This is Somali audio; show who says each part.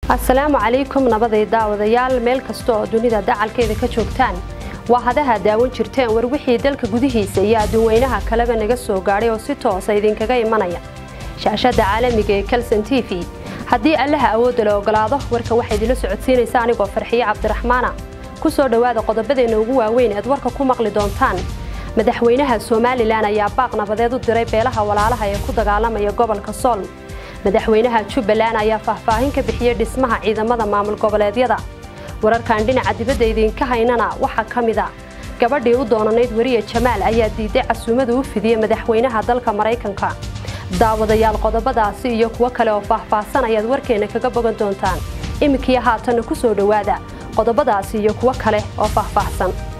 Speaker 1: asalaamu calaykum nabaday daawadayaal meel kasta oo dunida dacalkeeda ka joogtaan waa hadaha daawan jirteen war wixii dalka gudihiisa iyo adduunweynaha kaleba naga soo gaadhay oo si toosa idinkaga imanaya shaashadda caalamiga ee kalson t v haddii allaha awoodda la ogolaado warka waxaa idinla socodsiinaysa anigoo farxiye cabdiraxmaana ku soo dhowaada qodobadeenna ugu waaweyn eed warka ku maqli doontaan madaxweynaha somalilan ayaa baaq nabadeed u diray beelaha walaalaha ee ku dagaalamaya gobolka sool madaxweynaha jubbaland ayaa faahfaahin ka bixiyey dhismaha ciidamada maamul goboleedyada wararkan dhinaca dibadda idinka haynana waxaa ka mid a gabadhii u doonanayd weriye jamaal ayaa diiday casuumada u fidiyey madaxweynaha dalka maraykanka daawadayaal qodobadaasi iyo kuwo kale oo faahfaahsan ayaad warkeenna kaga bogan doontaan iminkii haatanna ku soo dhowaada qodobadaasi iyo kuwo kale oo faahfaahsan